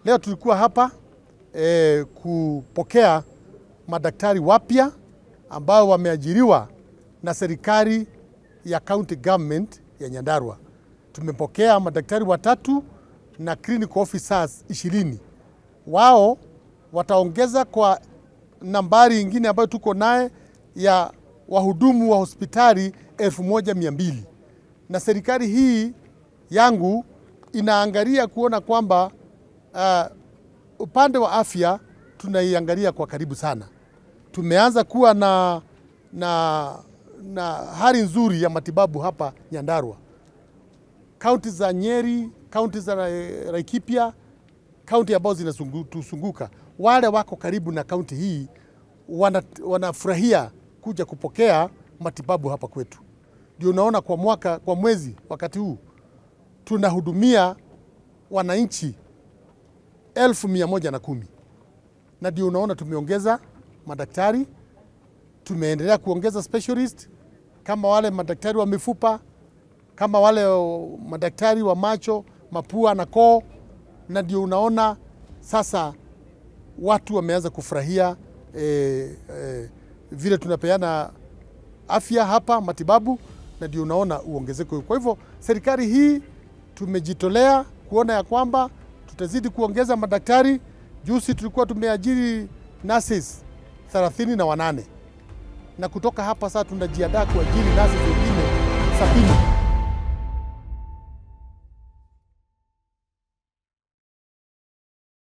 Leo tulikuwa hapa e, kupokea madaktari wapya ambao wameajiriwa na serikali ya county government ya Nyandarua. Tumepokea madaktari watatu na clinical officers ishirini. Wao wataongeza kwa nambari ingine ambayo tuko naye ya wahudumu wa hospitali elfu moja mia mbili na serikali hii yangu inaangalia kuona kwamba uh, upande wa afya tunaiangalia kwa karibu sana. Tumeanza kuwa na, na, na hali nzuri ya matibabu hapa Nyandarua. Kaunti za Nyeri, kaunti za Laikipia, kaunti ambazo zinatuzunguka, wale wako karibu na kaunti hii wana, wanafurahia kuja kupokea matibabu hapa kwetu. Ndio unaona kwa mwaka, kwa mwezi wakati huu tunahudumia wananchi elfu mia moja na kumi na ndio unaona tumeongeza madaktari, tumeendelea kuongeza specialist kama wale madaktari wa mifupa, kama wale madaktari wa macho, mapua na koo, na ndio unaona sasa watu wameanza kufurahia eh, eh, vile tunapeana afya hapa matibabu, na ndio unaona uongezeko. Kwa hivyo serikali hii tumejitolea kuona ya kwamba tutazidi kuongeza madaktari. Juzi tulikuwa tumeajiri nurses thelathini na wanane na kutoka hapa sasa tunajiandaa kuajiri nurses wengine sabini.